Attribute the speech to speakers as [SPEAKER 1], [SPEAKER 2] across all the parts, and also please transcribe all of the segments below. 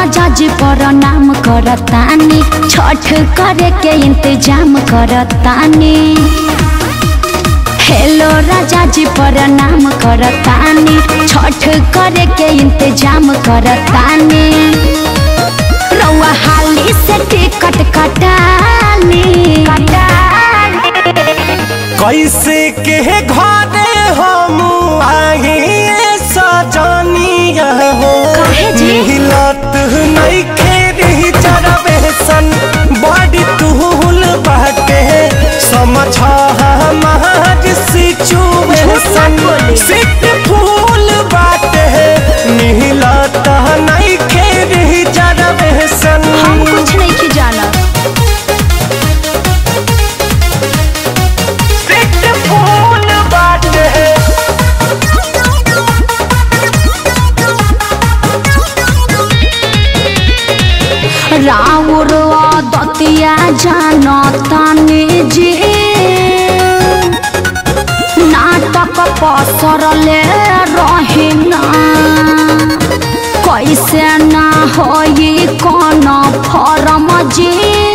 [SPEAKER 1] राजा जी प्रणाम करतानी छठ करे के इंतजाम करतानी हेलो राजा जी प्रणाम करतानी छठ करे के इंतजाम करतानी रउआ हाली से टिकट कटानी
[SPEAKER 2] कैसे के घरे हम आए सजनिया हो
[SPEAKER 1] काहे जी?
[SPEAKER 2] मिलत नहीं खेरी जरबेसन बड़ी तुहुल बाटे समझ हमार सिचुएशन
[SPEAKER 1] बोली।
[SPEAKER 2] सिट फूल बाटे मिलत नहीं खेरी जरबेसन
[SPEAKER 1] हम कुछ नहीं की जाना
[SPEAKER 2] सिट फूल बाटे
[SPEAKER 1] राउर दतिया जानतानी जी नाटक पसरले रहिना कैसे ना होई कौन फरम जी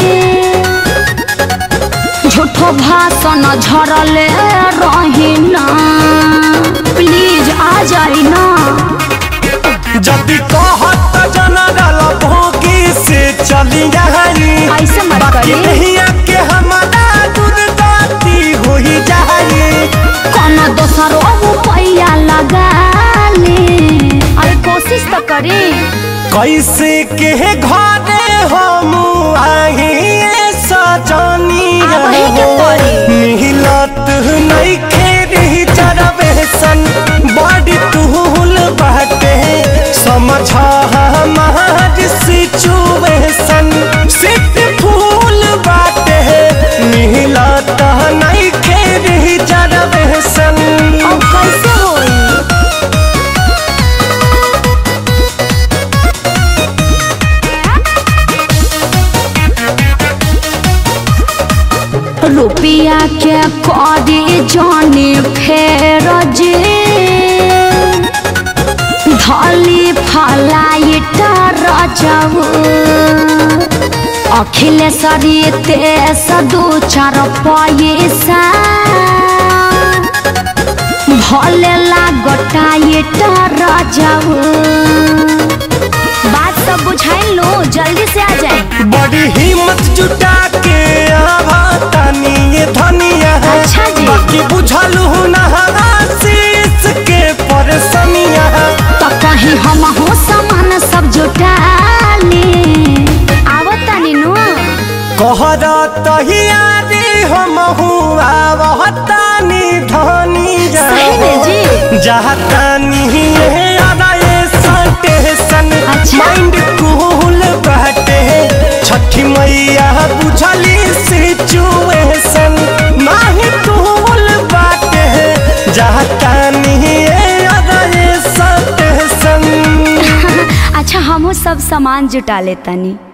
[SPEAKER 1] झूठो भाषण झरले रहिना प्लीज आ जाई ना
[SPEAKER 2] जदि कहत जनरल भोगी से चली जाई
[SPEAKER 1] ऐसे मत
[SPEAKER 2] बाकी
[SPEAKER 1] करी।
[SPEAKER 2] नहिया के हमारा दुर्गति हो ही जाई
[SPEAKER 1] कौन दोसर पैया लगा ली अरे कोशिश तो करी
[SPEAKER 2] कैसे के घरे हम आई सजनी
[SPEAKER 1] आबही के पड़ी।
[SPEAKER 2] मिलत नहीं खेरी जरबेसन बड़ी तुहुल बाटे समझ हमार सिचुएशन सिट फूल बाटे मिलत नहीं खेरी जरबेसन
[SPEAKER 1] अब कैसे होई रुपया के करी जानी फेर जे धली फलाइट रजऊ अखिलेश्वरी तेस दू चार पैसा भले लागटाइट रजऊ बात सब बुझाई लो जल्दी से आ जाए
[SPEAKER 2] बड़ी हिम्मत जुटा के आवा तानी ये धनिया
[SPEAKER 1] अच्छा जी।
[SPEAKER 2] बाकी बुझलू ना शीश के परेशानिया
[SPEAKER 1] तो कहीं हम हो सामान सब जुटाली आवत तानी नु
[SPEAKER 2] कहरा तहियारी हम हुआ तानी धनिया
[SPEAKER 1] सही में जी?
[SPEAKER 2] जातानी ये आदा ये स्टेशन
[SPEAKER 1] अच्छा।
[SPEAKER 2] माइंड कूल बाटे छठी मैया बुझली सिचुएशन नाही कूल बाटे जातानी ये आदा ये स्टेशन
[SPEAKER 1] अच्छा हम सब सामान जुटा लेतानी